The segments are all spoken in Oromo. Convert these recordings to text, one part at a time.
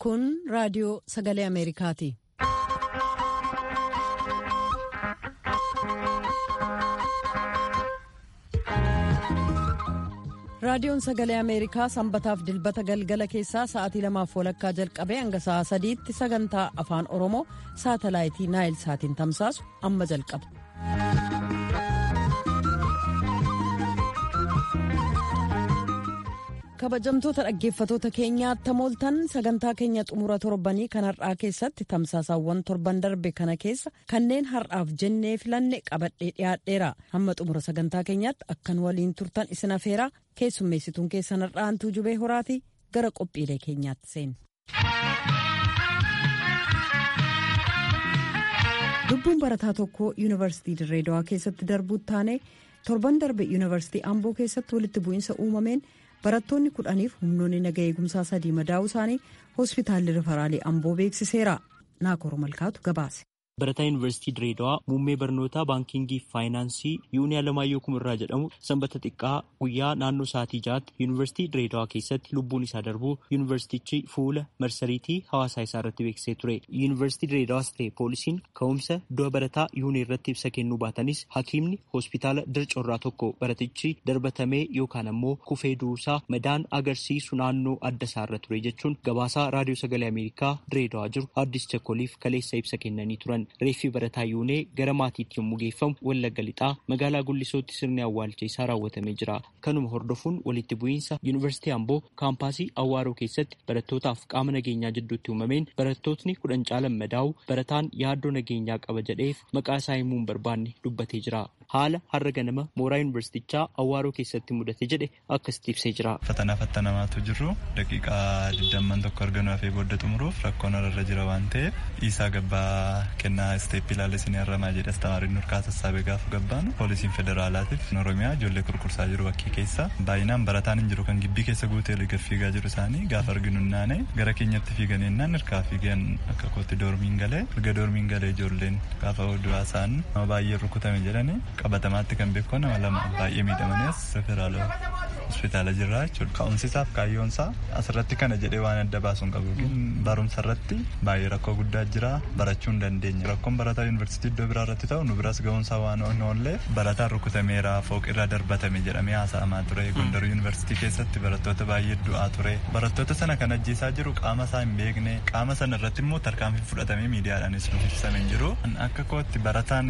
Kun raadiyoo sagalee Ameerikaati. Raadiyoon sagalee Ameerikaa sanbataaf dilbata galgala keessaa sa'aatii lamaaf walakkaa jalqabee hanga sa'aa sadiitti sagantaa afaan Oromoo saatalaayitii Naayil saatiin tamsaasu amma jalqaba. kabajamtoota dhaggeeffatoota keenyaatti mooltan sagantaa keenya xumura torbanii kan har'aa keessatti tamsaasaawwan torban darbe kana keessa kanneen har'aaf jennee filanne qabadhee dhiyaadheera hamma xumura sagantaa keenyaatti akkan waliin turtan isin afeeraa keessummeessituun keessan har'aantuu jubee horaati gara qophiilee keenyaatti seenu. lubbuun barataa tokko yuunivarsiitii dirree dawaa keessatti darbuutti taane torban darbe yuunivarsiitii amboo keessatti walitti bu'iinsa uumameen. barattoonni kudhaniif humnoonni naga eegumsaa sadii madaa'uu isaanii hospitaalli rifaraalii amboo beeksiseera naakoro malkaatu gabaase. barataa yuunivarsiitii direedawaa muummee barnootaa baankingii fi faayinaansii yuunii alamaayyoo kumirraa jedhamu sanbata xiqqaa guyyaa naannoo sa'aatii ja'aatti yuunivarsiitii direedawaa keessatti lubbuun isaa darbuu yuunivarsiitichi fuula marsariitii hawaasaa isaa irratti beeksisee ture yuunivarsiitii direedawaas ta'e poolisiin ka'umsa du'a barataa yuunii irratti ibsa kennuu baatanis hakiimni hospitaala dircorraa tokko baratichi darbatamee yookaan ammoo kufee du'uusaa madaan agarsiisu naannoo adda isaarra ture jechuun gabaasaa raadiyoo sagalee ameerikaa direedawaa jiru addis chakkoliif kaleessa ibsa kennanii turan. reeffi barataa yuunee gara maatiitti yommuu geeffamu wallagga lixaa magaalaa guldisootti sirni awwaalcha isaa raawwatamee jira kanuma hordofuun walitti bu'iinsa yuunivarsiitii amboo kaampaasii awwaaroo keessatti barattootaaf qaama nageenyaa jidduutti uumameen barattootni kudhan caalan madaa'u barataan yaaddoo nageenyaa qaba jedheef maqaa isaa himuu hin barbaanne dubbatee jira haala har'a ganama mooraa yuunivarsiitichaa awwaaroo keessatti mudate jedhe akkasitti ibsee jira. fatanaa fattanamaatu jiru daqiiqaa digdamman tokko arganuu hafee booda xumuruuf rakkoon irra jira waan ta'eef dhiisaa gabbaa kennaa isteeppii ilaala isin harramaa jedhe astamaariin nurkaa sassaabee gaafa gabbaanu poolisiin federaalaatiif oromiyaa ijoollee kurkursaa jiru bakkii keessa baay'inaan barataan hin jiru kan gibbii keessa guutee liga fiigaa jiru isaanii gaafa arginu naane gara keenyatti fiigan yennaan hirkaa fiigan akka kootti doormiin galee erga doormiin galee ijoolleen gaafa du'aa isaan nama baay'ee rukutame jedhani qabatamaatti kan beekoo nama lama baay'ee miidhamaniis federaala hospitaala jirra jechuudha ka'umsisaaf kaayyoonsaa asirratti kana jedhee waan adda baasuun qabu barumsa irratti baay'ee rakkoo guddaa jira barachuu hin dandeenye rakkoon barataa yuunivarsiitii iddoo biraa irratti ta'u nu biras ga'uunsaa waan oollee barataan rukutameera fooq irraa darbatame jedhamee haasa'amaa ture gondar yuunivarsiitii keessatti barattoota baay'ee du'aa ture barattoota sana kan ajjeesaa jiru qaama isaa hin beekne qaama sana irratti immoo tarkaanfii fudhatamee miidiyaadhaanis nuuf ibsamee jiru akka kootti barataan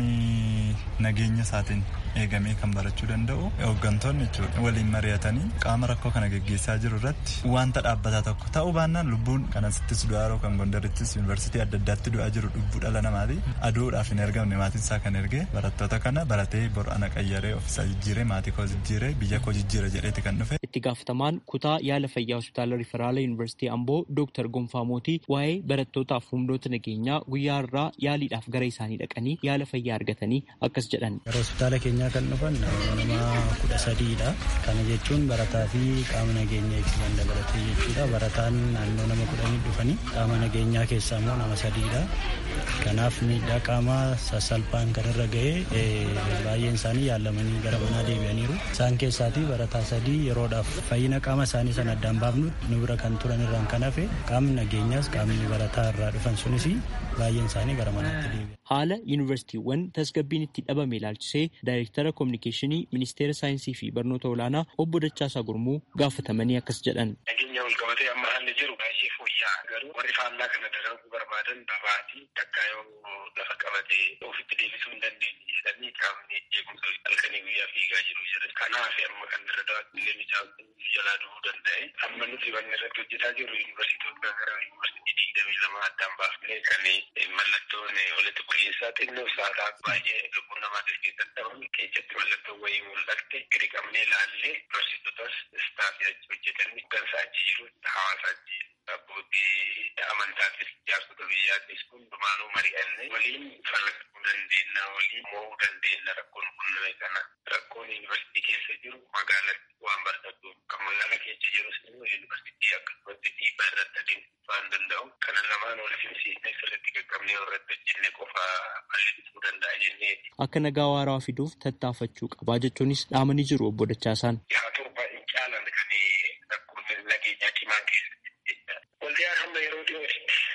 nageenya isaatiin eegamee kan barachuu danda'u hooggantoonni jechuudha waliin mari'atanii qaama rakkoo kana geggeessaa jiru irratti wanta dhaabbataa tokko ta'uu baannaan lubbuun kan asittis du'aa jiru kan gondarittis yuunivarsiitii adda addaatti du'aa jiru lubbuu dhala namaati aduudhaaf hin ergamne maatiin isaa kan erge barattoota kana baratee bor ana qayyaree ofiisaa jijjiiree maatii koo jijjiiree biyya koo jijjiira jedheeti kan dhufe. itti gaafatamaan kutaa yaala fayyaa hospitaala riferaala yuunivarsiitii amboo dooktar gonfaa mootii waa'ee barattootaaf humnoota nageenyaa guyyaa irraa yaaliidhaaf gara isaanii dhaqanii yaala fayyaa argatanii akkas jedhan. gara hospitaala keenyaa kan dhufan nama kudha sadiidha kana jechuun barataa fi qaama nageenya eegsisan dabalatee jechuudha barataan naannoo nama kudhanii dhufanii qaama nageenyaa keessaa immoo nama sadiidha kanaaf miidhaa qaamaa sassalphaan kan irra ga'e baay'een isaanii yaalamanii gara manaa deebi'aniiru isaan keessaatii barataa sadii yeroodhaaf fayyina qaama isaanii sana addaan baafnu nu bira kan turan irraan kan hafe qaamni nageenyaas qaamni barataa irraa dhufan sunis baay'een isaanii gara manaatti deebi'an. haala yuunivarsiitiiwwan tasgabbiin itti dhabame ilaalchisee daayirektara koominikeeshinii ministeera saayinsii fi barnoota olaanaa obbo Dachaasaa Gurmuu gaafatamanii akkas jedhan. nageenya wal qabatee amma haalli jiru baay'ee fooyya'aa garuu warri faallaa kana dalaguu barbaadan babaatii takkaa yoo lafa qabatee ofitti deebisuu hin dandeenye jedhanii qaamni eegumsa halkanii guyyaa fiigaa jiru jedhan kanaaf amma kan irra daawwattillee mucaan jalaa du'uu danda'e amma nuti wanni irratti hojjetaa jirru yuunivarsiitota gara yuunivarsiitii digdamii lama addaan baafnee kan mallattoon walitti bu'iinsaa xinnoo saataa baay'ee lubbuu namaa keessatti dhaban keessatti mallattoon wayii mul'atte gadi qabnee ilaallee yuunivarsiitotas istaafii achi hojjetanii gansa achi jiru hawaasa achi abbootii amantaatis jaarsota biyyaattis hundumaanuu mari'annee waliin falmachuu dandeenya waliin mo'uu dandeenya rakkoon qunname kana rakkoon yuunivarsiitii keessa jiru magaalatti waan barbaadu kan magaala keessa jirus immoo yuunivarsiitii akkasumatti dhiibbaa irratti adeemsisuu waan danda'u kana lamaan wal simsiisnee sirriitti qaqqabnee irratti hojjenne qofa balleessuu danda'a jenneeti. Akka nagaa waaraa fiduuf tattaafachuu qabaa jechuunis dhaamanii jiru obbo Dachaasaan. Yaa torba hin caalan kan rakkoon nageenyaa cimaan keessatti. Waldiyaan hamma yeroo dhiyoo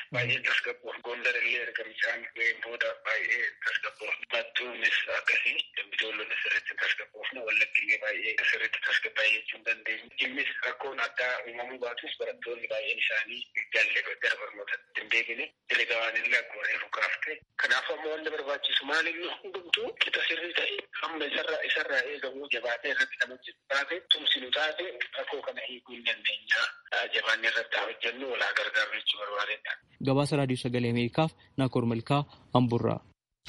baay'ee tasgabboo gondar illee erga bishaan ga'een booda baay'ee tasgabboo mattuunis akkasii dambitoollonis sirriitti tasgabboofne wallaggiillee baay'ee sirriitti tasgabbaa'ee jechuun dandeenyu innis rakkoon addaa uumamuu baatus barattoonni baay'een isaanii galle gara barnootatti hin deebine herregawaan illee akkuma reefu kaafte kanaaf ammoo wanni barbaachisu maal inni hundumtuu qixa sirrii ta'e amma isarraa isarraa eegamu jabaatee irratti kan hojjetu taate tumsinu taate rakkoo kana hiikuu hin dandeenya jabaanni irratti hojjennu walaa gargaaru jechuu barbaadedha. Gabaasa Raadiyoo Sagalee Ameerikaaf Naakoor Malkaa Amburraa.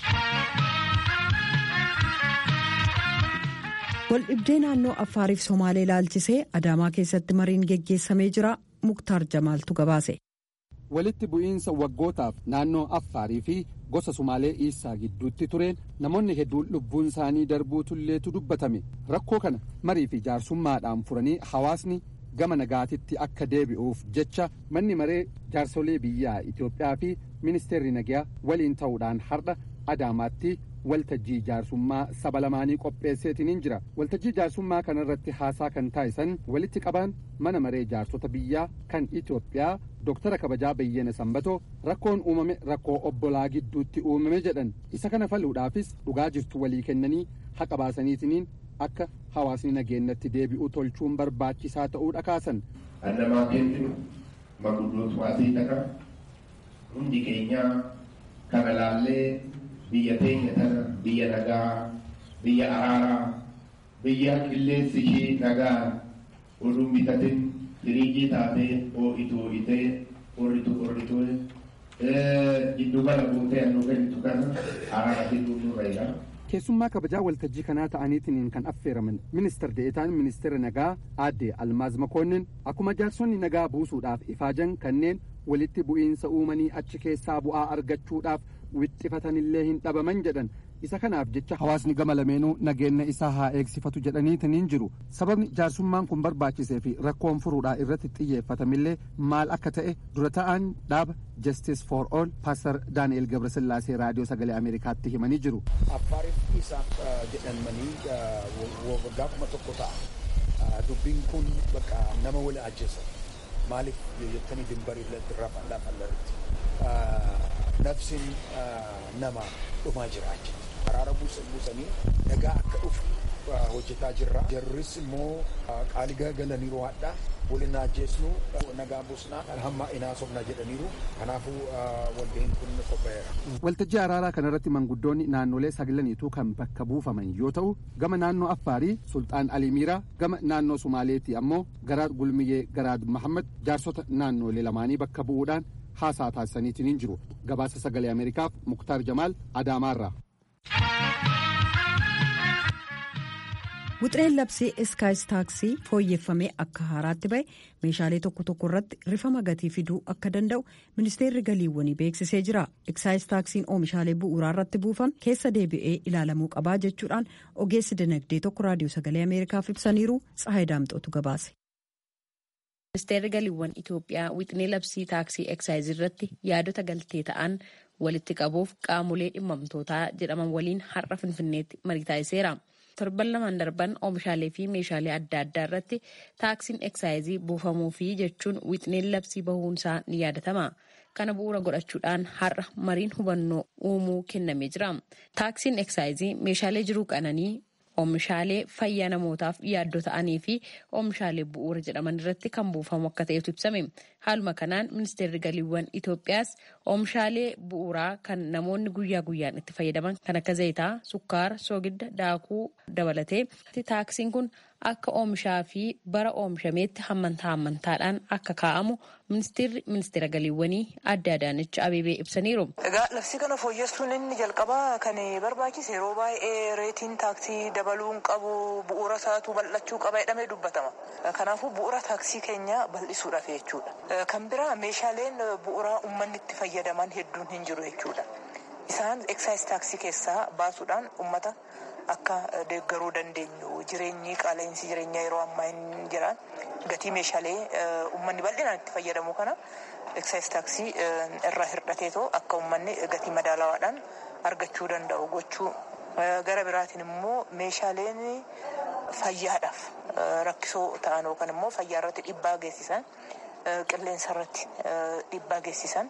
Waldhibdee naannoo Affaariif Somaalee ilaalchisee Adaamaa keessatti mariin geggeessamee jira. Muktaar Jamaaltu gabaase. walitti bu'iinsa waggootaaf naannoo affaarii fi gosa sumaalee iisaa gidduutti tureen namoonni hedduun lubbuun isaanii darbuu tulleetu dubbatame rakkoo kana marii fi jaarsummaadhaan furanii hawaasni gama nagaatitti akka deebi'uuf jecha manni maree jaarsolee biyyaa itiyoophiyaa fi ministeerri nagaa waliin ta'uudhaan har'a adaamaatti waltajjii jaarsummaa saba lamaanii qopheesseetiin jira waltajjii jaarsummaa kanarratti haasaa kan taasisan walitti qabaan mana maree jaarsota biyyaa kan itiyoophiyaa doktara kabajaa bayyana sanbatoo rakkoon uumame rakkoo obbolaa gidduutti uumame jedhan isa kana faluudhaafis dhugaa jirtu walii kennanii haqa baasaniitiniin akka hawaasni nageenyatti deebi'u tolchuun barbaachisaa ta'uu dhakaasan. Annamaa kennu maguddootu waatii dhaqa hundi keenyaa kana laallee biyya teenya tana biyya nagaa biyya araaraa biyya qilleensi ishee nagaa oduu bitatin firiijii taatee hoo'itu hoo'itee qorritu qorritu jiddu gala buutee annu kennitu kana araara fiduu nurra jira. keessummaa kabajaa waltajjii kanaa ta'aniitiin kan affeeraman ministar deetaan ministeera nagaa aadde almaaz makoonnin akkuma jaarsonni nagaa buusuudhaaf ifaajan kanneen walitti bu'iinsa uumanii achi keessaa bu'aa argachuudhaaf wixxifatanillee hin dhabaman jedhan isa kanaaf jecha hawaasni gama lameenuu nageenya isaa haa eegsifatu jedhaniitiin jiru sababni jaarsummaan kun barbaachisee fi rakkoon furuudhaa irratti xiyyeeffatamillee maal akka ta'e dura ta'an dhaaba justice for all paastar daani'el gabrasillaasee raadiyoo sagalee ameerikaatti himanii jiru. affaariif isaaf jedhamanii waggaa kuma tokko ta'a dubbiin kun bakka nama wali ajjeessa maaliif jettanii dimbarii lafa irratti nafsin nama dhumaa jira achi araara buusanii nagaa akka dhufu hojjetaa jirra jarris immoo qaalii galaniiru hadhaa waliin ajjeesnu nagaa buusnaa hamma inaa sobna jedhaniiru kanaafuu waldeen kun qophaa'eera. waltajjii araaraa kanarratti manguddoonni naannolee saglaniitu kan bakka buufaman yoo ta'u gama naannoo affaarii sultaan alimiiraa gama naannoo sumaaleetii ammoo garaad gulmiyyee garaad mahammad jaarsota naannolee lamaanii bakka bu'uudhaan haasaa taasisaniitiin jiru gabaasa sagalee ameerikaaf muktaar jamaal adaamaarraa. Wuxireen labsii iskaayis taaksii fooyyeffamee akka haaraatti ba'e meeshaalee tokko tokko irratti rifama gatii fiduu akka danda'u ministeerri galiiwwanii beeksisee jira. Iskaayis taaksiin oomishaalee bu'uuraa irratti buufame keessa deebi'ee ilaalamuu qabaa jechuudhaan ogeessi dinagdee tokko raadiyoo sagalee ameerikaaf ibsaniiru tsahayi daamxootu gabaase. Ministeerri galiiwwan Itoophiyaa wixinee labsii taaksii eksaayizii irratti yaadota galtee ta'an walitti qabuuf qaamolee dhimmamtootaa jedhaman waliin har'a finfinneetti marii taasiseera. torban lamaan darban oomishaalee fi meeshaalee adda addaa irratti taaksiin eksaayizii buufamuu fi jechuun wixineen labsii bahuunsaa ni yaadatama. Kana bu'uura godhachuudhaan har'a mariin hubannoo uumuu kennamee jira. Taaksiin eksaayizii meeshaalee jiruu qananii oomishaalee fayyaa namootaaf yaaddoo ta'anii fi oomishaalee bu'uura jedhaman irratti kan buufamu akka ta'etu ibsame. Haaluma kanaan ministeerri galiiwwan Itoophiyaas oomishaalee bu'uuraa kan namoonni guyyaa guyyaan itti fayyadaman kan akka zayitaa, sukkaara, soogidda, daakuu dabalatee taaksiin kun akka oomishaa fi bara oomishameetti hammantaa hammantaadhaan akka kaa'amu ministeerri ministeera galiiwwanii adda adaanech abeebee ibsaniiru. Egaa labsii kana fooyyessuun inni jalqabaa kan barbaachise yeroo baay'ee reetiin taaksii dabaluun qabu bu'uura isaatu bal'achuu qaba jedhamee dubbatama. Kanaafuu bu'uura taaksii keenya bal'isuudhaaf jechuudha. Kan biraa meeshaaleen bu'uuraa uummanni itti fayyadaman hedduun hin jiru jechuudha. Isaan eksaayis taaksii keessaa baasuudhaan uummata akka deeggaruu dandeenyu jireenyi qaala'insi jireenyaa yeroo ammaa hin jiran gatii meeshaalee uummanni bal'inaan itti fayyadamu kana eksaayis taaksii irraa hir'ateetoo akka uummanni gatii madaalawaadhaan argachuu danda'u gochuu gara biraatiin immoo meeshaaleen fayyaadhaaf rakkisoo ta'an yookaan immoo fayyaa irratti dhiibbaa geessisan qilleensa irratti dhiibbaa geessisan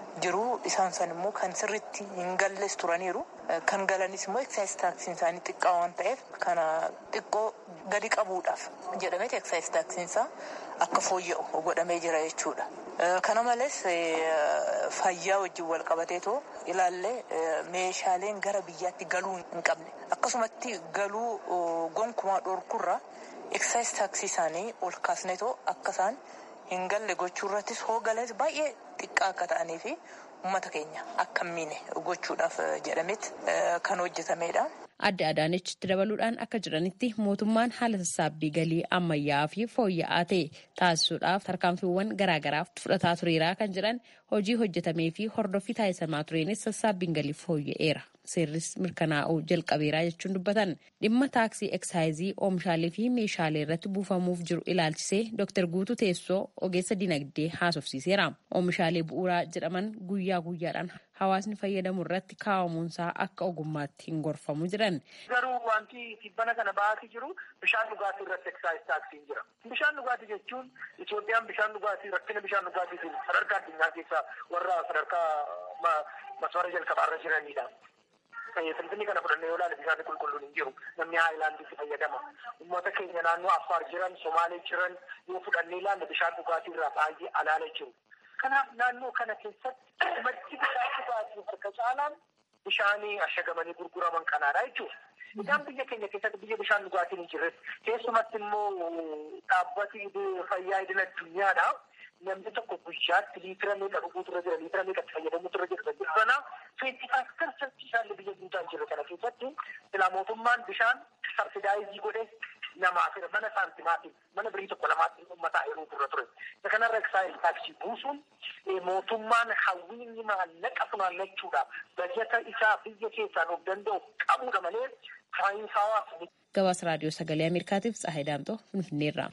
jiru isaan san immoo kan sirritti hin galles turaniiru kan galanis immoo eksaayis taaksiin isaanii xiqqaa waan ta'eef kana xiqqoo gadi qabuudhaaf jedhameeti eksaayis taaksiin isaa akka fooyya'u godhamee jira jechuudha. Kana malees fayyaa wajjin wal qabateetoo ilaallee meeshaaleen gara biyyaatti galuu hin qabne akkasumatti galuu gonkumaa dhorkurra eksaayis taaksii isaanii ol kaasneetoo akka isaan hin galle gochuu irrattis hoo galees baay'ee xiqqaa akka ta'anii fi uummata keenya akka hin miine gochuudhaaf jedhameet kan hojjetamedha. Adde Adaanechitti dabaluudhaan akka jiranitti mootummaan haala sassaabbii galii ammayyaa fi fooyya'aa ta'e taasisuudhaaf tarkaanfiiwwan garaagaraaf fudhataa tureera kan jedhan hojii hojjetamee fi hordoffii taasisamaa tureenis sassaabbiin galii fooyya'eera. Seerris mirkanaa'uu jalqabeeraa jechuun dubbatan dhimma taaksii eksaayizii oomishaalee fi meeshaalee irratti buufamuuf jiru ilaalchisee Dr. Guutuu Teessoo ogeessa dinagdee haasofsiiseera. Oomishaalee bu'uuraa jedhaman guyyaa guyyaadhaan hawaasni fayyadamu irratti kaa'amuunsaa akka ogummaatti hin gorfamu jedhan. Garuu wanti tibbana kana ba'aatii jiru bishaan dhugaatii irratti eksaayis taaksiin jira. Bishaan dhugaatii jechuun Itoophiyaan bishaan dhugaatii rakkina bishaan dhugaatiitiin sadarkaa addunyaa keessaa warra sadarkaa maswara jalqabaarra jiranidha. Finfinnii kana fudhannee yoo ilaalle bishaan qulqulluun hin jiru. Namni haayilaandiitti fayyadama. Uummata keenya naannoo Affaar jiran, Somaalee jiran yoo fudhannee ilaalle bishaan dhugaatii irraa baay'ee alaala jiru. Kanaaf naannoo kana keessatti maddi bishaan dhugaatii harka caalaan bishaanii ashagamanii gurguraman kanaadha jechuudha. Isaan biyya keenya keessatti biyya bishaan dhugaatiin hin jirre keessumatti immoo dhaabbati fayyaa idil addunyaadha. Namni tokko guyyaatti liitira meeqa dhuguutu irra jira liitira meeqa itti fayyadamuutu irra jira jira sana feetii fakkaatu isaan biyya guutaa hin jirre kana keessatti silaa mootummaan bishaan sabsidaayizii godhee namaaf mana saantimaatiin mana birii tokko lamaatti uummataa yeroo turre ture. Isa kanarra eksaayis taaksii buusuun mootummaan hawwiinni maallaqa funaannachuudhaaf bajata isaa biyya keessaan of danda'u qabuudha malee saayinsaawaa. Gabaasa raadiyoo sagalee Ameerikaatiif Tsahayi Daamtoo Finfinneerraa.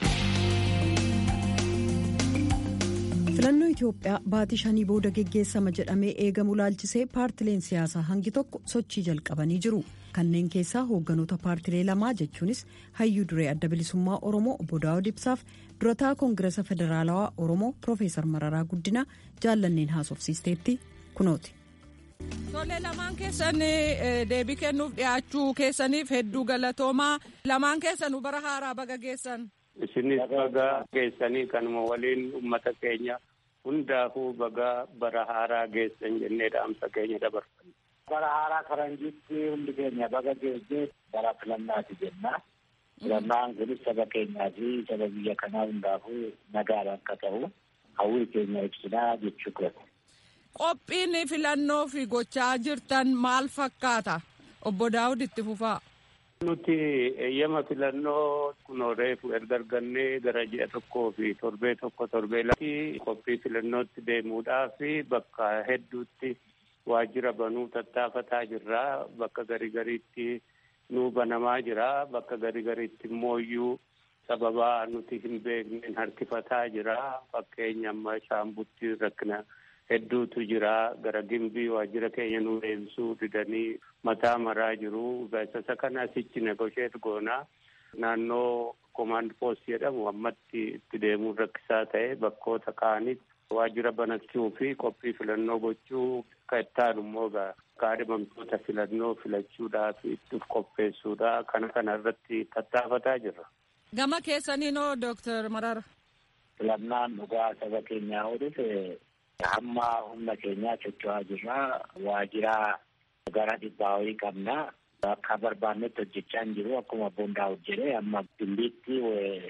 filannoo itiyoophiyaa baatii shanii booda geggeessama jedhamee eegamu laalchisee paartileen siyaasaa hangi tokko sochii jalqabanii jiru kanneen keessaa hoogganoota paartilee lamaa jechuunis hayyuu duree adda bilisummaa oromoo obbo daawud ibsaaf durataa koongiresa federaalawaa oromoo piroofeesar mararaa guddinaa jaallanneen haasofsiisteetti kunooti. Tole lamaan keessan deebii kennuuf dhiyaachuu keessaniif hedduu galatoomaa lamaan keessanuu bara haaraa baga geessan. isinis baga geessanii kanuma waliin ummata keenya hundaafuu baga bara haaraa geessan jennee dhaamsa keenya dabarfanna. Bara haaraa faranjiitti hundi keenya baga geessee bara filannaati jenna. Filannaan kunis saba keenyaa fi saba biyya kanaa hundaafuu nagaadha akka ta'u hawwii keenya ibsinaa jechuu qabu. Qophiin filannoo fi gochaa jirtan maal fakkaata? Obbo Daawud itti fufaa. Nuti eeyyama filannoo kunoo reefu erga argannee gara ji'a tokkoo fi torbee tokko torbee latti qophii filannootti deemuudhaaf bakka hedduutti waajjira banuu tattaafataa jirra. Bakka garii gariitti nuu banamaa jira. Bakka garii gariitti immoo iyyuu sababaa nuti hin beekneen harkifataa jira. Fakkeenya amma shaambutti rakkina hedduutu jira gara gimbii waajjira keenya nu deebisuu didanii mataa maraa jiru beeksisa kana asichi negosheet goonaa naannoo komaand poost jedhamu ammatti itti deemuun rakkisaa ta'e bakkoota kaanitti waajjira banachuu fi qophii filannoo gochuu akka ittaanu immoo kaadhimamtoota filannoo filachuudhaaf itti qopheessuudha kana kana irratti tattaafataa jirra. Gama keessaniinoo Dooktar Marara. Filannaan dhugaa saba keenyaa ooluuf hamma humna keenyaa socho'aa jirra. Waajjira gara dhibbaa wayii qabna. Akka barbaannetti hojjechaa hin jiru. Akkuma boondaa hojjete amma gimbiitti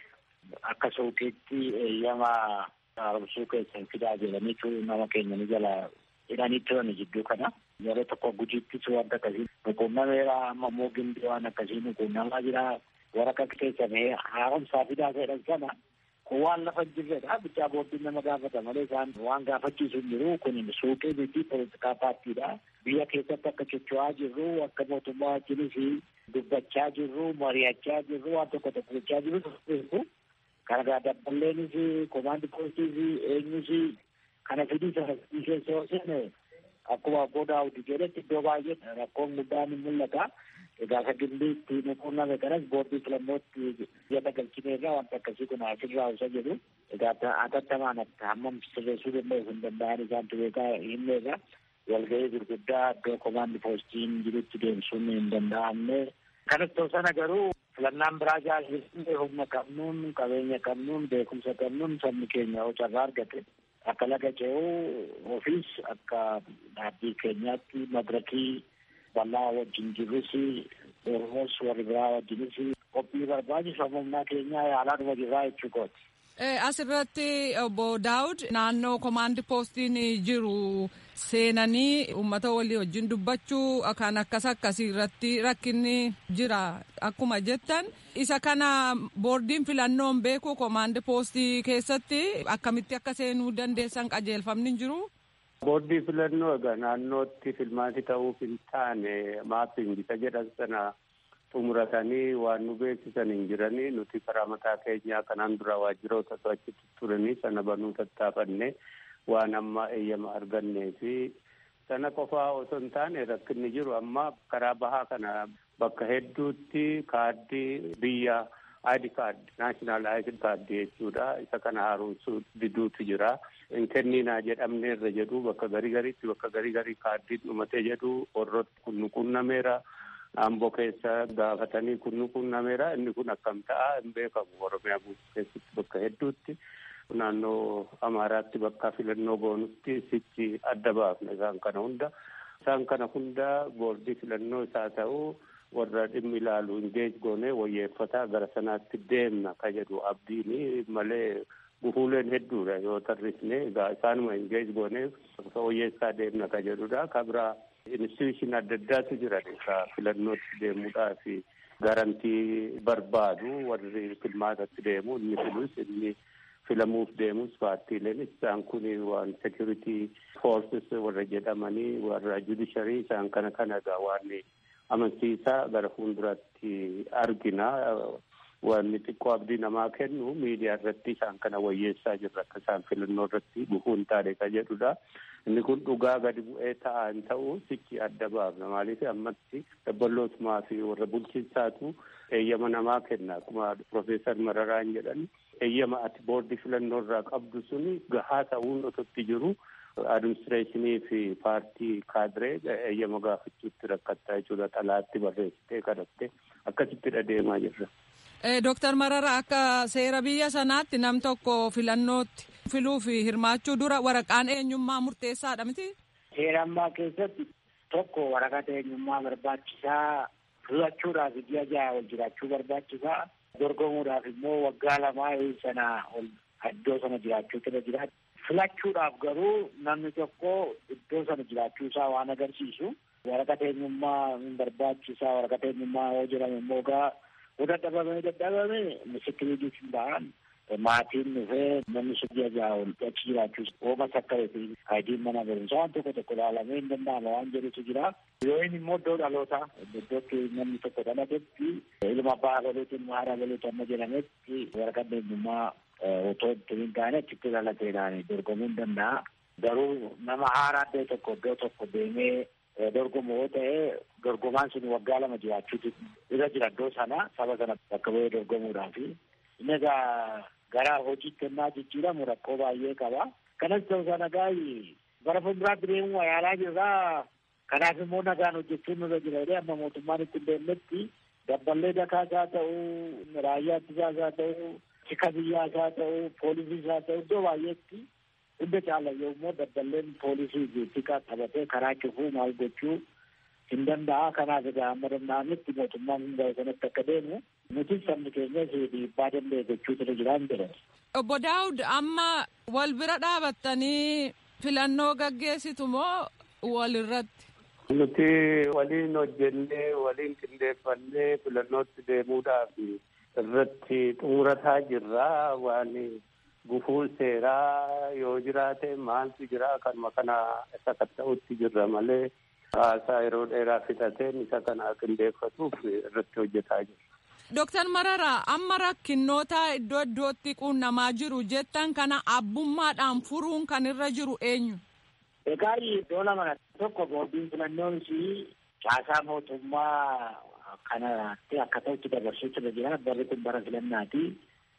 akka suuqiitti eeyyama haaromsuu keessan fidaa jedhanii nama keenya ni jala hidhanii turan jidduu kana. Yeroo tokko gujiittis wanta akkasii nuquunnameera amma immoo gimbii waan akkasii nuquunnamaa jira. Waraqaa keessa bahee haaromsaa fidaa jedhan sana kun waan lafa hin jirredha. Bichaa booddiin nama gaafata malee isaan waan gaafachiisu hin jiru. Kun suuqii miti poolitikaa paartiidha. Biyya keessatti akka socho'aa jirru akka mootummaa wajjinis dubbachaa jirru mari'achaa jirru waan tokko tokko gochaa jirru. Kana gaa dabbaleenis komaandi poostis eenyus kana fidii sana keessa yoo seene akkuma abboo daawudi jedhetti iddoo baay'ee rakkoon guddaan ni mul'ata. Egaa isa gimbiitti nuquunname kanas boordii filannootti biyya dagalchineerra wanta akkasii kun asirraa isa jedhu egaa atattamaan hammam sirreessuu danda'u hin danda'an isaan beekaa himneerra walgahii gurguddaa iddoo komaandi poostiin jirutti deemsuun hin danda'amne kanas ta'u sana garuu filannaan biraa jaallisne humna qabnuun qabeenya qabnuun beekumsa qabnuun sabni keenya yoo carraa argate akka laga ce'uu ofiis akka dhaabbii keenyaatti madirakii bal'aa wajjin jirrus oromoos warri biraa wajjinis qophii barbaachisu amma humnaa keenyaa yaalaa dhuma jirraa jechuu kooti. Asirratti obbo Daawud naannoo komaandi poostiin jiru seenanii uummata walii wajjin dubbachuu kan akkas akkasii irratti rakkinni jira akkuma jettan isa kana boordiin filannoon beeku komaandi poostii keessatti akkamitti akka seenuu dandeessan qajeelfamni jiru. Boordii filannoo egaa naannootti filmaati ta'uuf hin taane maapping isa jedhan sana xumuratanii waan nu beeksisan hin jiranii nuti karaa mataa keenyaa kanaan dura waajjiroota achitti turanii sana banuu tattaafanne waan amma eeyyama argannee fi sana qofaa osoo hin taane rakkinni jiru amma karaa bahaa kana bakka hedduutti kaaddii biyya ID card national ID card jechuudha isa kana haaromsuu diduutu jira hin kenninaa jedhamne irra jedhu bakka garii gariitti bakka garii garii kaaddiin dhumatee jedhu warroota kun nu qunnameera Amboo keessa gaafatanii kun nu qunnameera inni kun akkam ta'a hin beekamu oromiyaa guutuu keessatti bakka hedduutti naannoo amaaraatti bakka filannoo goonutti sichi adda baafna isaan kana hunda isaan kana hunda boordii filannoo isaa ta'uu warra dhimmi ilaalu ingeej goonee wayyeeffataa gara sanaatti deemna ka jedhu abdiini malee gufuuleen hedduudha yoo tarrisne egaa isaanuma ingeej goonee wayyeessaa deemna ka jedhudha ka biraa institution adda addaatu jiran ka filannootti deemuudhaaf garantii barbaadu warri filmaatatti deemu inni filus inni filamuuf deemus paartiileen isaan kun waan security forces warra jedhamanii warra judiciary isaan kana kanaga waan amansiisaa gara fuulduratti argina wanni xiqqoo abdii namaa kennu miidiyaa irratti isaan kana wayyeessaa jirra akka isaan filannoo irratti gufuu hin taane ka jedhudha. inni kun dhugaa gadi bu'ee ta'an ta'uu sichi adda baafna maaliif ammatti dabballootumaa fi warra bulchiinsaatu eeyyama namaa kenna akkuma profeesar mararaan jedhan eeyyama ati boordii filannoo irraa qabdu suni gahaa ta'uun ototti jiru adiministireeshinii fi paartii kaadiree eeyyama gaafachuutti rakkattaa jechuudha xalaatti barreessitee kadhatte akkasitti deemaa jirra. Dooktar Marara akka seera biyya sanaatti nam tokko filannootti filuu fi hirmaachuu dura waraqaan eenyummaa murteessaadha miti? Seera ammaa keessatti tokko waraqaa eenyummaa barbaachisaa filachuudhaaf ji'a jaha ol jiraachuu barbaachisaa dorgomuudhaaf immoo waggaa lamaa sana ol iddoo sana jiraachuutu irra jira. Filachuudhaaf garuu namni tokko iddoo sana jiraachuu isaa waan agarsiisu waraqaa eenyummaa hin barbaachisaa waraqaa eenyummaa yoo jedhamu immoo gaa yoo dadhabame dadhabame misikiriitii hin ba'an maatiin dhufee namni sun ji'a jaha ol achi jiraachuu oomas akka ayidiin mana barumsaa waan tokko tokko ilaalamee hin danda'ama waan jedhutu jira. Yoo inni immoo iddoo dhalootaa iddootti namni tokko dhalatetti ilma abbaa abaluuti ilma haadha abaluuti amma jedhametti waraqaa eenyummaa otoo hin taane achitti dhalateedhaan dorgomuu hin danda'a. Garuu nama haaraa iddoo tokko iddoo tokko deemee dorgomu yoo ta'e dorgomaan sun waggaa lama jiraachuutu irra jira iddoo sana saba sana bakka bu'ee dorgomuudhaaf. Inni egaa gara hojiitti kennaa jijjiiramu rakkoo baay'ee qaba. Kanas ta'uu sana gaayi bara fuulduraatti deemuu yaalaa jirraa kanaaf immoo nagaan hojjechuun nurra jira jedhee amma mootummaan itti hin deemnetti dabballee dakaas haa ta'uu raayyaa ittisaas haa ta'uu tika biyyaas haa ta'uu poolisiis haa ta'uu iddoo baay'eetti hunda caala yommuu dabballeen poolisii fi tika qabatee karaa cufuu maal gochuu hin danda'a kanaaf egaa amma danda'ametti mootummaan hunda sanatti akka deemu nuti sabni keenyas dhiibbaa danda'e gochuutu irra jiraan jedhan. Obbo Daawud amma wal bira dhaabattanii filannoo gaggeessitu moo walirratti? Nuti waliin hojjennee waliin qindeeffannee filannootti deemuudhaaf irratti xumurataa jirra waan gufuu seeraa yoo jiraate maaltu jira kanuma kana isa ta'utti jirra malee haasaa yeroo dheeraa fixateen isa kana qindeeffatuuf irratti hojjetaa jirra. Dooktar Mararaa amma rakkinnoota iddoo iddootti quunnamaa jiru jettan kana abbummaadhaan furuun kan irra jiru eenyu? Egaa iddoo lama tokko boordiin filannoon caasaa mootummaa kanatti akka ta'utti dabarsuutu irra jira barri kun bara filannaati.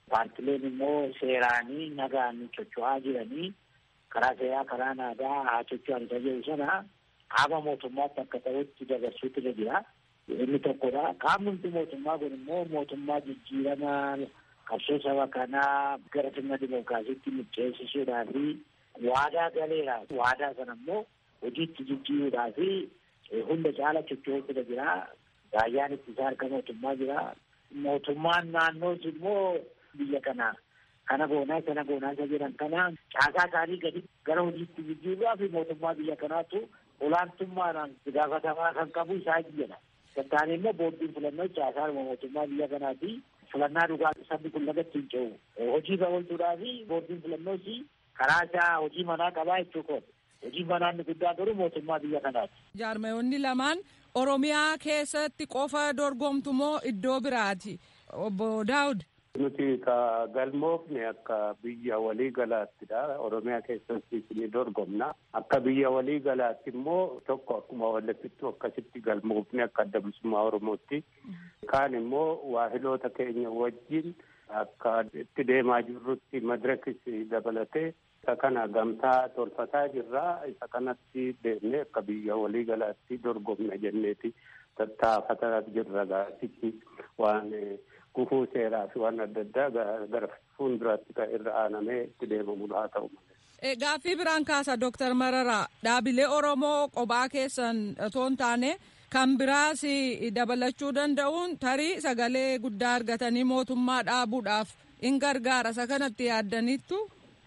paartileen immoo seeraanii nagaan socho'aa jiranii karaa seeraa karaa nagaa haa socho'an isa jedhu sana qaama mootummaatti akka ta'utti dabarsuutu irra jira. Inni tokkodha. Qaamni mootummaa kun immoo mootummaa jijjiiramaa qabsoo saba kanaa gara sirna dimookiraasiitti micceessisuudhaa fi waadaa galeera. Waadaa sana immoo hojiitti jijjiiruudhaa fi hunda caala socho'uutu irra jira. Raayyaan ittisaa harka mootummaa jira. Mootummaan naannoos immoo biyya kana kana goonaa sana goonaa isa jedhan kana caasaa isaanii gadi gara hojiitti jijjiiruudhaa fi mootummaa biyya kanaatu olaantummaadhaan gaafatamaa kan qabu isaa jedha. Tattaanee immoo boordiin filannoo caasaa mootummaa biyya kanaati. Filannaa dhugaa sabni kun lagatti hin ce'u. Hojii babal'uudhaa fi boordiin filannoos karaa isaa hojii manaa qabaa jechuudha. Hojii manaa inni guddaan garuu mootummaa biyya kanaati. Jaarmayoonni lamaan Oromiyaa keessatti qofa dorgomtu moo iddoo biraati? Obbo Daawud. Nuti ka galmoofne akka biyya walii galaattidha. Oromiyaa keessatti ni dorgomna. Akka biyya walii galaatti immoo tokko akkuma wallafittu akkasitti galmoofne akka adda bilisummaa Oromootti. Kaan immoo waahiloota keenya wajjin akka itti deemaa jirrutti madirakis dabalatee isa kana gamtaa tolfataa jirra. Isa kanatti deemnee akka biyya walii galaatti dorgomna jenneeti tattaafataa jirra gaasitti waan gufuu seeraa fi waan adda addaa gara fuulduraatti kan irra aanamee itti deemamudha haa ta'u malee. Gaaffii biraan kaasa Dooktar Mararaa dhaabilee Oromoo qophaa keessan otoo hin taane kan biraas dabalachuu danda'uun tarii sagalee guddaa argatanii mootummaa dhaabuudhaaf in gargaara isa kanatti yaaddaniittu.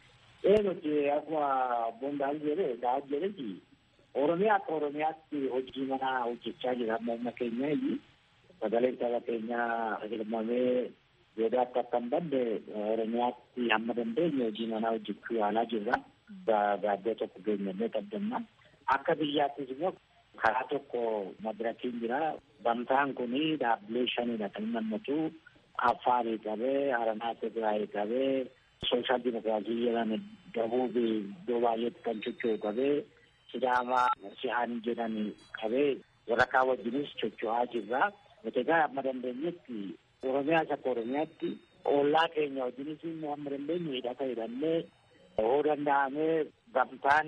Ee nuti akkuma Boondaal jedhe Daawud jedhetti Oromiyaa akka Oromiyaatti hojii manaa hojjechaa jira amma humna keenya sagaleen saba keenyaa hirmamee yoodaatti akka hin badde Oromiyaatti hamma dandeenye hojii manaa hojjechuu yaalaa jirra. Gaaddoo tokko geenyannee qabdanna. Akka biyyaattis immoo karaa tokko madirakiin jira. Gamtaan kun dhaabbilee shanidha kan nammatu Affaarii qabee, Haranaa Tigraayii qabee, Sooshaal Dimokiraasii jedhan Dabuubii iddoo baay'eetti kan socho'u qabee, Sidaamaa Si'aan jedhan qabee warra kaan wajjinis socho'aa jirra. Nuti egaa amma dandeenyetti Oromiyaas akka Oromiyaatti ollaa keenya wajjinis immoo amma dandeenye hidhata hidhannee yoo danda'amee gamtaan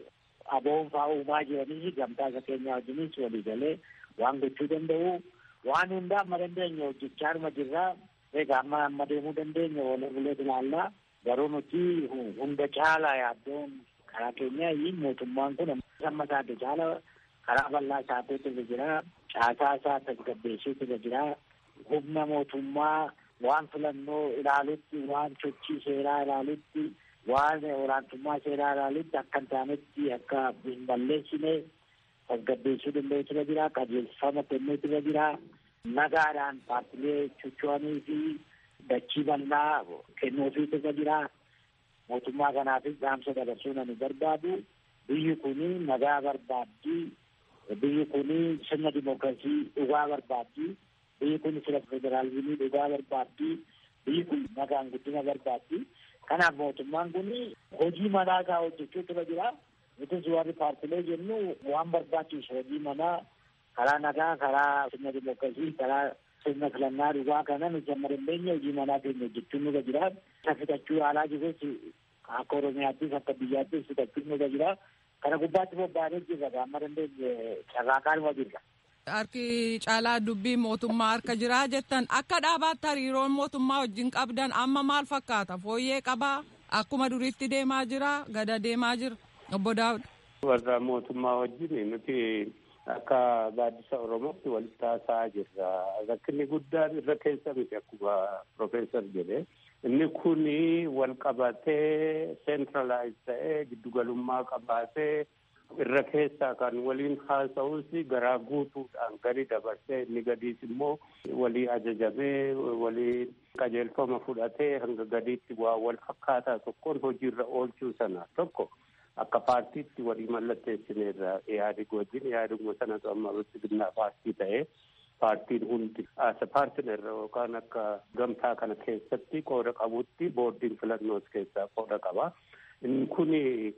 aboon fa'aa uumaa jiranis gamtaa isa keenya wajjinis walii galee waan gochuu danda'u waan hundaa amma dandeenye hojjechaa arma jirraa egaa amma amma deemuu dandeenya wal bulee ilaallaa garuu nuti hunda caalaa yaaddoon karaa keenya mootummaan kun amma isaatti caala karaa bal'aa isaatii irra jira caasaa isaa tasgabbeessuutu irra jira humna mootummaa waan filannoo ilaalutti waan sochii seeraa ilaalutti waan olaantummaa seeraa ilaalutti akka hin taanetti akka hin balleessine tasgabbeessuu danda'utu irra jira qajeelfama kennuutu irra jira nagaadhaan paartilee socho'anii fi dachii bal'aa kennuufiitu irra jira mootummaa kanaafis dhaamsa dabarsuu nani barbaadu biyyi kuni nagaa barbaaddi biyyi kuni sirna dimookiraasii dhugaa barbaaddi biyyi kun sirna federaalizimii dhugaa barbaaddi biyyi kun nagaan guddina barbaaddi kanaaf mootummaan kun hojii manaa isaa hojjechuutu irra jira nutis warri paartilee jennu waan barbaachisu hojii manaa karaa nagaa karaa sirna dimookiraasii karaa sirna filannaa dhugaa kana nuti amma dandeenya hojii manaa keenya hojjechuun nurra jira isa fixachuu yaalaa jirus akka oromiyaattis akka biyyaattis fixachuun nurra jira kana gubbaatti bobba'anii jirra amma dandeenye carraaqaanuma jirra. Harki caalaa dubbii mootummaa harka jiraa jettan akka dhaabaatti hariiroon mootummaa wajjin qabdan amma maal fakkaata fooyyee qabaa akkuma duriitti deemaa jira gada deemaa jira obbo Daawud. Warra mootummaa wajjin nuti akka gaaddisa Oromootti walitti haasa'aa jirra. Rakkinni guddaan irra keessa miti akkuma Profeesar jedhe. Inni kun wal qabatee seentiralaayiz ta'ee giddugalummaa qabaatee irra keessaa kan waliin haasa'us garaa guutuudhaan gadi dabarsee inni gadiis immoo walii ajajamee walii qajeelfama fudhatee hanga gadiitti waa wal fakkaataa tokkoon hojiirra oolchuu sana tokko akka paartiitti walii mallatteessineerra yaadii wajjin yaaduma sanatu amma bilchiginaa paartii ta'ee paartiin hundi as paartineer yookaan akka gamtaa kana keessatti qooda qabutti boordiin filannoos keessaa qooda qaba. Inni kun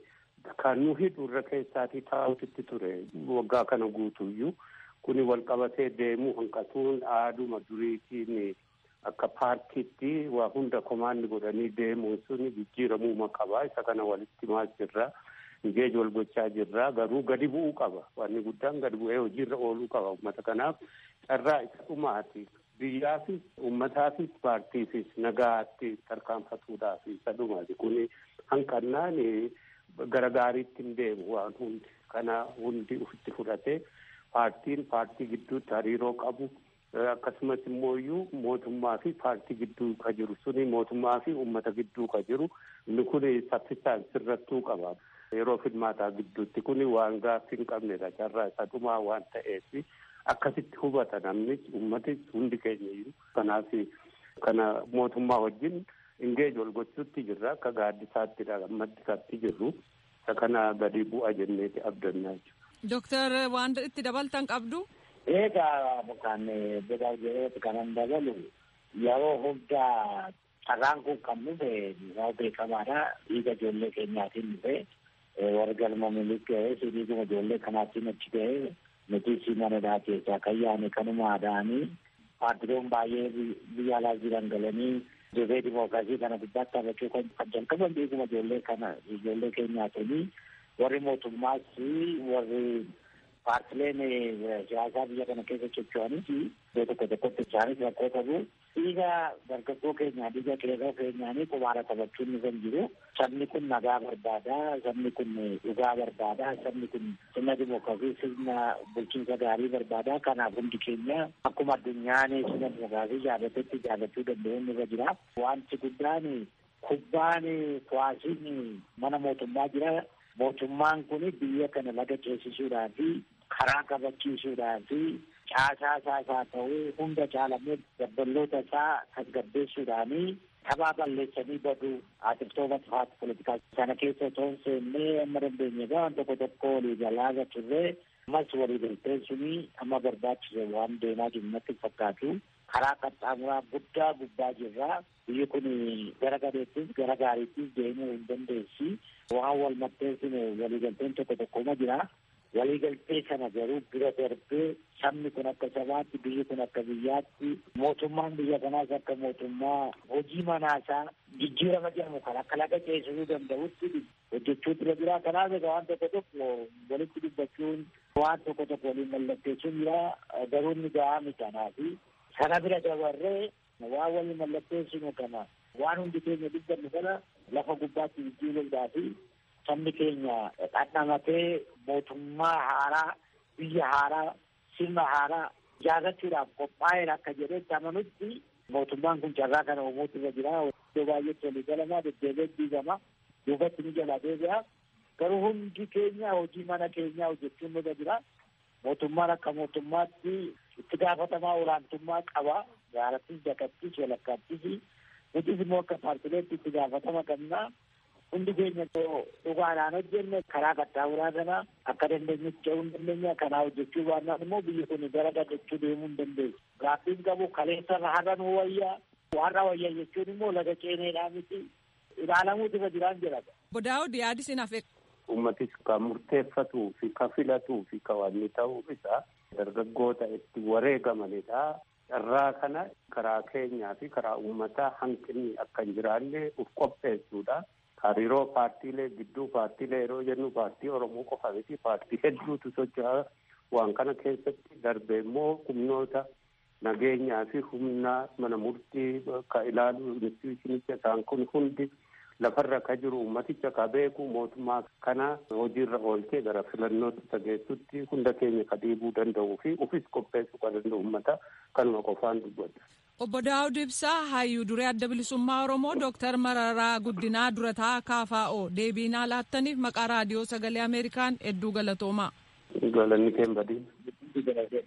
kan nu hidhu irra keessaatii taa'utti ture waggaa kana guutuyyuu kun wal qabatee deemuu hanqatuun aaduma duriitiin akka paartiitti waa hunda komaandi godhanii deemuun sun jijjiiramuu qaba isa kana walitti himaa jirra ingeej wal gochaa jirra garuu gadi bu'uu qaba wanni guddaan gadi bu'ee hojiirra ooluu qaba ummata kanaaf carraa isa dhumaati biyyaafis ummataafis paartiifis nagaatti tarkaanfatuudhaaf isa dhumaati kun hanqannaan gara gaariitti hin deemu waan hundi kana hundi ufitti fudhatee paartiin paartii gidduutti hariiroo qabu akkasumas immoo iyyuu mootummaa fi paartii gidduu ka jiru suni mootummaa fi ummata gidduu ka jiru inni kun saffisaan sirrattuu qaba yeroo filmaataa gidduutti kun waan gaaffii hin qabnedha carraa isa dhumaa waan ta'eef akkasitti hubata namni ummati hundi keenya iyyuu kanaaf kana mootummaa wajjin ingeej wal gochuutti jirra akka gaaddisaatti maddisaatti jirru isa kana gadi bu'a jenneeti abdannaa jechuudha. Dooktar waan itti dabaltan qabdu. Egaa kan biraa jireetti kanan dabalu yeroo hundaa carraan kun kan dhufe yoo beekamaadha dhiiga ijoollee keenyaatiin dhufe warra galma milik ga'ee si dhiiguma ijoollee kanaatiin achi ga'ee nuti si manadhaa keessaa kan yaane kanuma aadaanii paartileen baay'ee biyya alaa jiran galanii dirree dimookiraasii kana gubbaatti taphachuu kan jalqaban dhiiguma ijoollee kana ijoollee keenyaatiin warri mootummaas warri paartileen siyaasaa biyya kana keessa socho'anis iddoo tokko tokkotti isaanis rakkoo qabu. Dhiiga dargaggoo keenyaa dhiiga qeerroo keenyaanii qubaara taphachuun ni kan jiru. Sabni kun nagaa barbaada. Sabni kun dhugaa barbaada. Sabni kun sirna dimookiraasii sirna bulchiinsa gaarii barbaada. Kanaaf hundi keenya akkuma addunyaan sirna dimookiraasii jaalatetti jaalachuu danda'u irra jira. Wanti guddaan kubbaan kuwaasiin mana mootummaa jira. mootummaan kun biyya kana laga ceesisuudhaa fi karaa kabachiisuudhaa fi caasaa isaa haa ta'u hunda caalamee dabballoota isaa tasgabbeessuudhaanii taphaa balleessanii baduu aatiftoota faati politikaa sana keessa otoo hin seennee amma dandeenye waan tokko tokko walii galaa turre ammas walii galteen suni amma barbaachise waan deemaa jiru natti fakkaatu karaa qaxxaamuraa guddaa gubbaa jirra biyyi kun gara gadeettis gara gaariittis deemuu hin dandeessi waan wal maxxansine waliigalteen tokko tokkoma jira waliigaltee sana garuu bira darbee sabni kun akka sabaatti biyyi kun akka biyyaatti mootummaan biyya kanaas akka mootummaa hojii manaasaa jijjiirama jedhamu kan akka laga ceesisuu danda'utti hojjechuu bira jira kanaaf egaa waan tokko tokko walitti dubbachuun waan tokko tokko waliin mallatteessuun jira garuu inni gahaa miti kanaafi sana bira dabarree waan waliin mallatteessinu kana waan hundi keenya dubbannu kana lafa gubbaatti jijjiiruudhaa fi sabni keenya dhandhamatee mootummaa haaraa biyya haaraa sirna haaraa ijaarrachuudhaaf qophaa'eera akka jedhetti amanutti mootummaan kun carraa kana uumuutu irra jira iddoo baay'eetti walii galamaa deddeebi'ee diigama duubatti ni jala deebi'a garuu hundi keenya hojii mana keenyaa hojjechuun irra jira mootummaan akka mootummaatti itti gaafatamaa olaantummaa qaba gaarattis dakattis walakkaattis nutis immoo akka paartileetti itti gaafatama qabna hundi keenya dhugaadhaan hojjenne karaa qaxxaamuraa kana akka dandeenyutti ce'uu hin dandeenya kanaa hojjechuu baannaan immoo biyyi kun gara gadachuu deemuu hin dandeessu gaaffiin qabu kaleessa har'a nu wayyaa har'a wayya jechuun immoo laga ceeneedhaa miti ilaalamuutu irra jiraan jedhama. Bodaa'uu yaadi sin hafe. Uummatis kan murteeffatuu fi kan filatuu fi kan wanni ta'uu isaa dargaggoota itti wareegamanidha. Carraa kana karaa keenyaa fi karaa uummataa hanqinni akka hin jiraanne uf qopheessuudha. Hariiroo paartiilee gidduu paartiilee yeroo jennu paartii Oromoo qofa miti paartii hedduutu socho'a. Waan kana keessatti darbe immoo humnoota nageenyaa fi humna mana murtii ka ilaalu institushinicha isaan kun hundi lafarra ka jiru ummaticha ka beeku mootummaa kana hojiirra oolchee gara filannootti tageessutti hunda keenya ka dhiibuu danda'uu fi ufis qopheessuu kan danda'u ummata kanuma qofaan dubbata. Obbo Daawud Ibsaa hayyuu duree adda bilisummaa Oromoo Dooktar Mararaa Guddinaa durataa KFO deebiinaa laattaniif maqaa raadiyoo sagalee Ameerikaan hedduu galatoomaa. Galanni keen badii.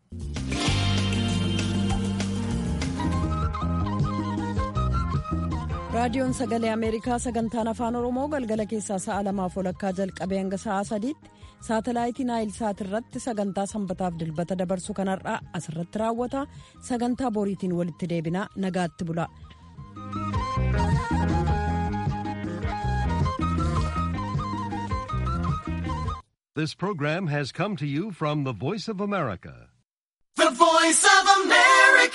raadiyoon sagalee ameerikaa sagantaan afaan oromoo galgala keessaa sa'a lamaaf walakkaa jalqabee hanga sa'a sadiitti saatalaayitii naayil saat irratti sagantaa sanbataaf dilbata dabarsu kanarraa asirratti raawwata sagantaa boriitiin walitti deebinaa nagaatti bula. This program has come to you from the Voice of America. The Voice of America.